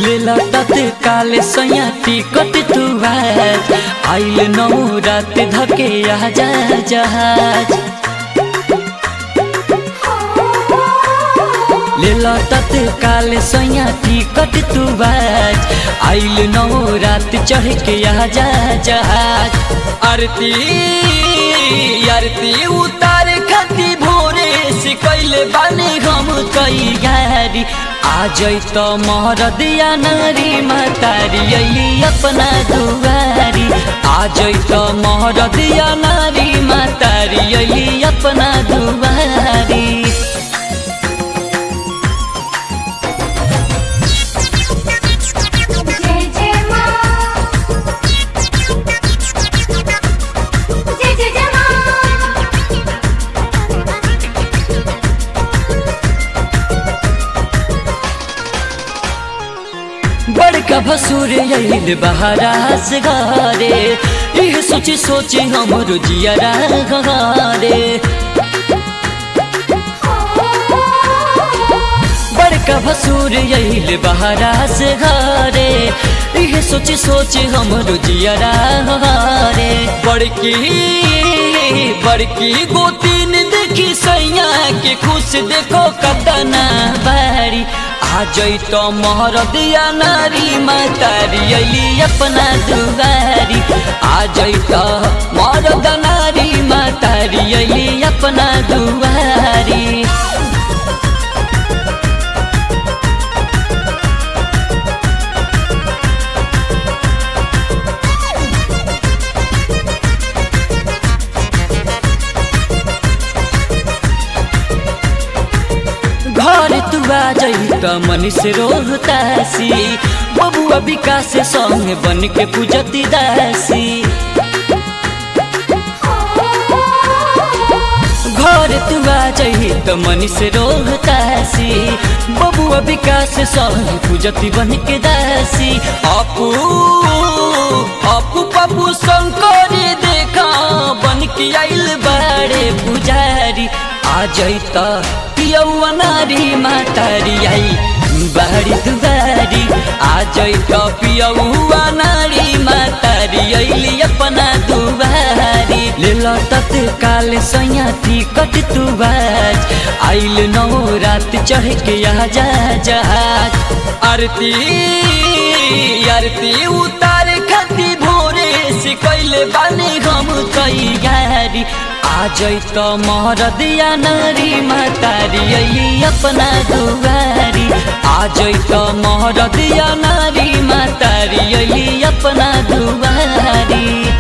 लेला तत्काल सैया टिकट तू आज आइल नौ रात धके आजा जहाज लेला तत्काल सैया टिकट तू आज आइल नौ रात चढ़ के आजा जहाज आरती आरती उतार खती भोरे से कैले बानी हम कई गारी आ जैत महरदिया नारी मातारी अली अपना दुआरी आ जैत महरदिया नारी मातारी अली अपना दुआरी जय जय माँ जय जय जय माँ बड़का भसुर आइल बहारा से घरे इह सोची सोची हमरो जियरा घरे बड़का भसुर आइल बहारा से घरे इह सोची सोची हमरो जियरा घरे बड़की बड़की गोतीन देखी सैया के खुश देखो कतना बारी आ जैत महरदिया नारी मातारी अली अपना दुआरी आ जैत मरद नारी मातारी अली अपना दुआरी घर तू आ जई त मनीष रोहतासी बबुआ विकास संग बन के पूजती दासी घर तू आ जई त मनीष रोहतासी बबुआ विकास संग पूजती बन के दासी अपू अपू पप्पू शंकरी देखा बन के आइल बाड़े पुजारी आ जैत पियौआ नारी मातारी आई बारी दुबारी आ जैत पियौआ नारी मातारी अइली अपना दुबारी लेल तत्काल सैया टिकट तू आज आइल नौ रात चढ़ के आजा जहाज आरती आरती उतार खती भोरे से कैले बानी हम कई गारी आ जैत महरदिया नारी मातारी अली अपना दुआरी आ जैत महरदिया नारी मातारी अली अपना दुआरी